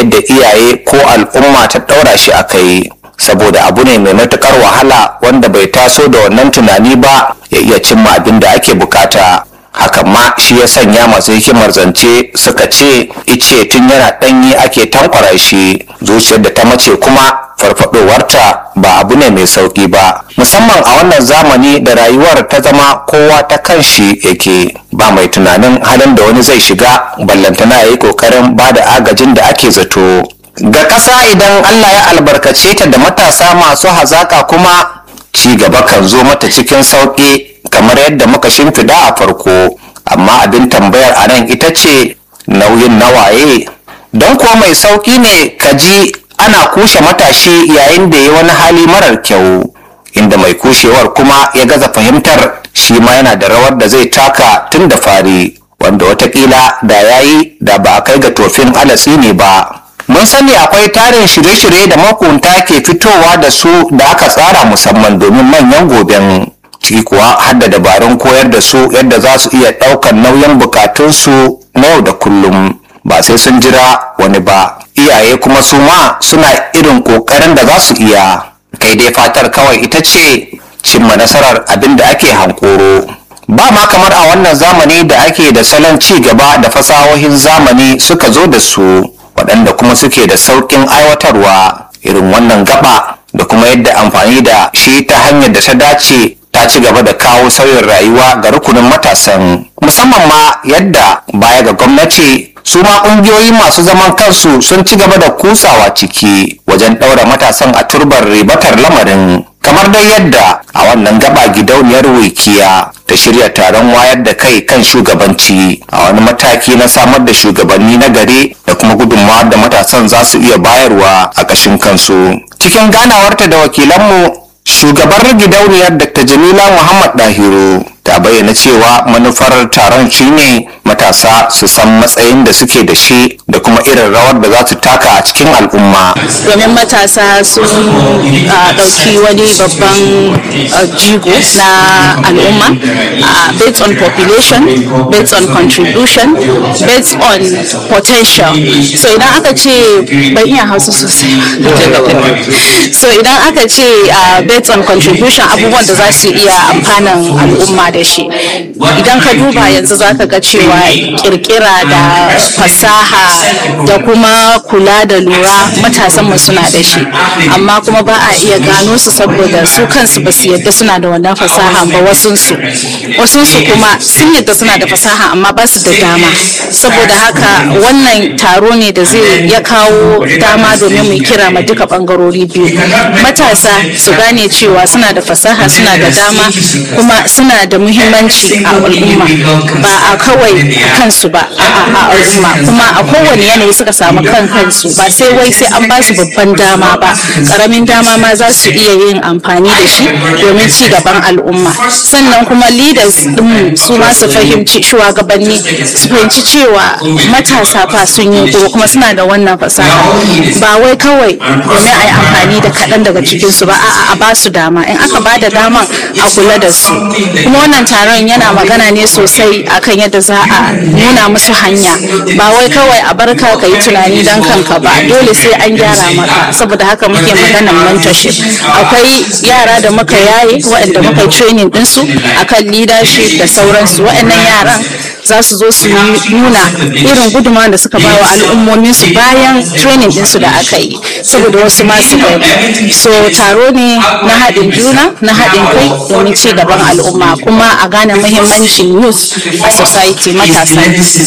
yadda iyaye ko al'umma ta ɗaura shi a kai saboda abu ne mai matuƙar wahala wanda bai taso da wannan tunani ba ya iya cimma abin da ake bukata hakan ma shi ya sanya masu hikimar zance suka ce ice tun yana ɗanyi ake tankwara shi zuciyar da ta mace kuma farfadowarta ba abu ne mai sauki ba musamman a wannan zamani da rayuwar ta zama kowa ta kan shi yake ba mai tunanin halin da wani zai shiga ballantana ya yi kokarin ba da agajin da ake zato ga ƙasa idan allah ya albarkace ta da matasa masu hazaka kuma ci gaba kan zo mata cikin sauƙi kamar yadda muka shimfiɗa a farko amma abin tambayar a nan ita ce nauyin nawaye don kuwa mai sauƙi ne ka ji ana kushe matashi yayin da ya wani hali marar kyau inda mai kushewar kuma ya gaza fahimtar shi ma yana da rawar da zai taka tun da fari wanda watakila da ya yi da ba a kai ga tofin alatsi ne ba mun sani akwai tarin shirye-shirye da makunta ke fitowa da su da aka tsara musamman domin manyan goben ciki kuwa har da dabarun koyar da su yadda za su iya ɗaukar nauyin bukatunsu na yau da kullum ba sai sun jira wani ba iyaye kuma su ma suna irin ƙoƙarin da za su iya kai dai fatar kawai ita ce cimma nasarar abin da ake hankoro ba ma kamar a wannan zamani da ake da salon ci gaba da fasahohin zamani suka zo da su waɗanda kuma suke da sauƙin aiwatarwa irin wannan gaba da kuma yadda amfani da shi ta hanyar da ta dace ta ci gaba da kawo sauyin rayuwa ga rukunin matasan musamman ma yadda baya ga gwamnati su ma ƙungiyoyi masu zaman kansu sun ci gaba da kusawa ciki wajen ɗaura matasan a turbar ribatar lamarin kamar dai yadda a wannan gaba gidauniyar wikiya ta shirya taron wayar da kai kan shugabanci a wani mataki na samar da shugabanni na gari da kuma gudunmawar da matasan za su iya bayarwa a ƙashin kansu cikin ganawarta da wakilanmu shugabar gidauniyar dr jamila muhammad dahiru ta bayyana cewa manufar taron shine matasa su san matsayin da suke da shi da kuma irin rawar da za su taka a cikin al'umma domin matasa sun ɗauki wani babban jigo na al'umma based on population based on contribution based on potential so idan aka ce ban iya hausa sosai so idan aka ce based on contribution abubuwan da za su iya amfanan al'umma da shi idan ka duba yanzu za ka ga cewa kirkira da fasaha da kuma kula da lura matasanmu suna da shi amma kuma ba a iya gano su saboda su kansu ba su yadda suna da wannan fasaha ba wasunsu wasunsu kuma sun yadda suna da fasaha amma ba su da dama saboda haka wannan taro ne da zai ya kawo dama domin mu kira ma duka bangarori biyu matasa su gane cewa suna da fasaha suna da dama kuma suna da muhimmanci a al'umma ba a kawai kansu ba a al'umma kuma a kowane yanayi suka samu kan kansu ba sai wai sai an ba su babban dama ba karamin dama ma za su iya yin amfani da shi domin ci gaban al'umma sannan kuma leaders din su ma su fahimci shugabanni su fahimci cewa matasa fa sun yi kuma suna da wannan fasaha ba wai kawai domin a yi amfani da kaɗan daga cikinsu ba a'a a ba su dama in aka ba da daman a kula da su kuma wannan taron yana magana ne sosai akan yadda za a nuna musu hanya ba wai kawai a barka ka yi tunani don kanka ba dole sai an gyara maka saboda haka muke maganan mentorship akwai yara da muka yaye waɗanda muka training ɗinsu akan leadership da sauransu waɗannan yaran za su zo su nuna irin gudunmawa da suka bawa al'ummomin su bayan training ɗinsu da aka yi saboda wasu masu gani so taro ne na haɗin juna na haɗin kai domin ci gaban al'umma kuma a gane muhimmancin youth a society matasa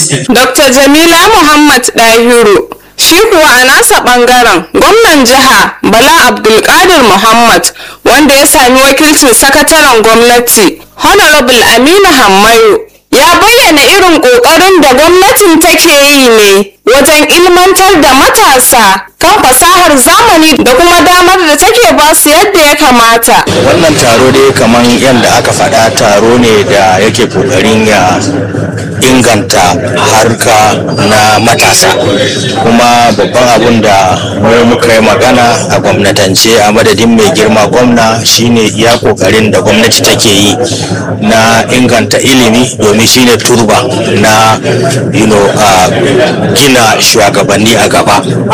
dr jamila muhammad dahiru shi kuwa a nasa bangaren gwamnan jiha bala abdulkadir muhammad wanda ya sami wakilcin sakataren gwamnati honorable aminu hammayo ya bayyana irin ƙoƙarin da gwamnatin take yi ne wajen ilmantar da matasa kan fasahar zamani da kuma damar da take ba su yadda ya kamata. Wannan taro dai kamar yadda aka faɗa taro ne da yake ƙoƙarin ya inganta harka na matasa kuma babban abun da mu muka yi magana a gwamnatance a madadin mai girma gwamna shine iya ƙoƙarin da gwamnati take yi na inganta ilimi domin shine turba na you know, uh, gina shugabanni a gaba